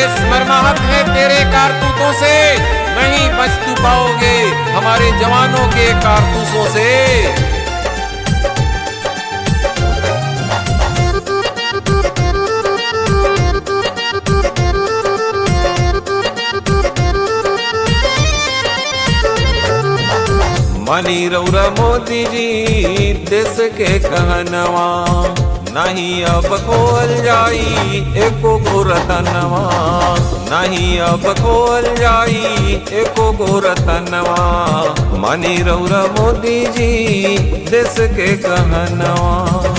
स्मरणाहत है तेरे कारतूतों से नहीं बच तू पाओगे हमारे जवानों के कारतूसों से मनी रौरा मोदी जी देश के कहनवा नहीं अब खोल जाई एको गो रतनवा नहीं अब खोल जाई एको गो रतनवा मनी रौरा मोदी जी देश के कहनवा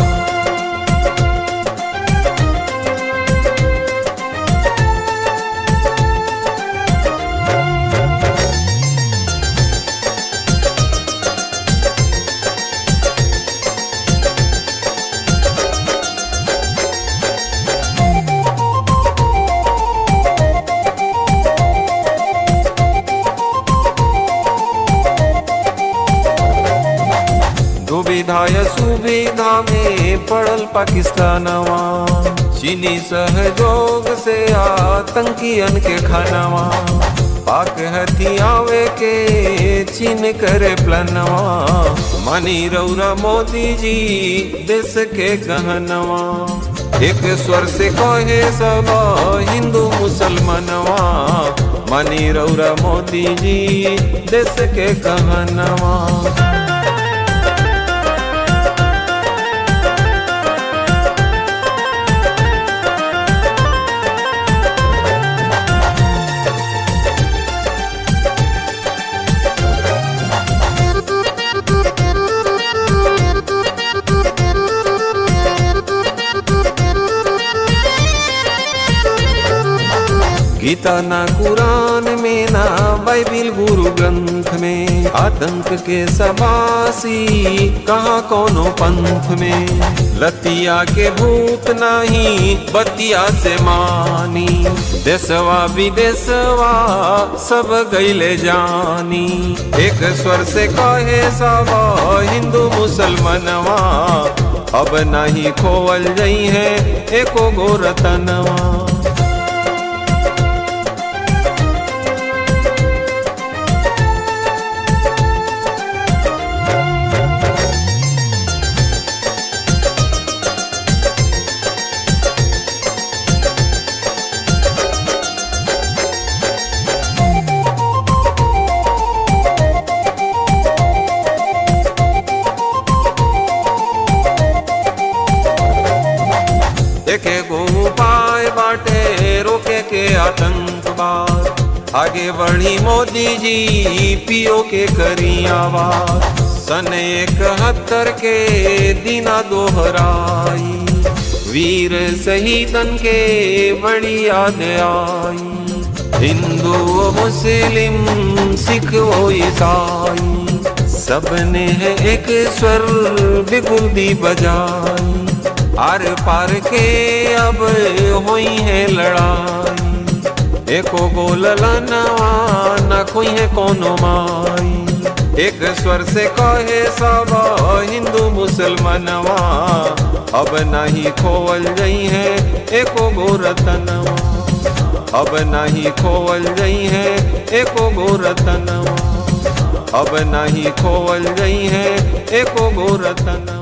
दुविधा सुविधा में पड़ल पाकिस्तानवा चीनी सहयोग से आतंकियन के खानवा पाक हथियावे के चीन करे प्लनवा मनी रौरा मोदी जी देश के गहनवा एक स्वर से कहे सब हिंदू मुसलमानवा मनी रौरा मोदी जी देश के गहनवा गीता ना कुरान में ना बाइबिल गुरु ग्रंथ में आतंक के सबासी कहाँ कोनो पंथ में लतिया के भूत नाही बतिया से मानी देशवा विदेशवा सब गईले जानी एक स्वर से कहे सब हिंदू मुसलमानवा अब नहीं खोवल जई है एको गो रतनवा एके गो उपाय बाटे रोके के आतंकवाद आगे बढ़ी मोदी जी पियो के करी आवाज सन इकहत्तर के दिना दोहराई वीर शहीदन के बड़ी याद आई हिंदू मुस्लिम सिख ओ ईसाई सबने है एक स्वर बिगुदी बजाई आर पार के अब हुई है लड़ाई एको बोलला नवा न कोई है कोनो माई एक स्वर से कहे सब हिंदू मुसलमानवा अब नहीं खोवल गई है एको गो रतनवा अब नहीं खोवल गई है एको गो रतनवा अब नहीं खोवल गई है एको गो रतनवा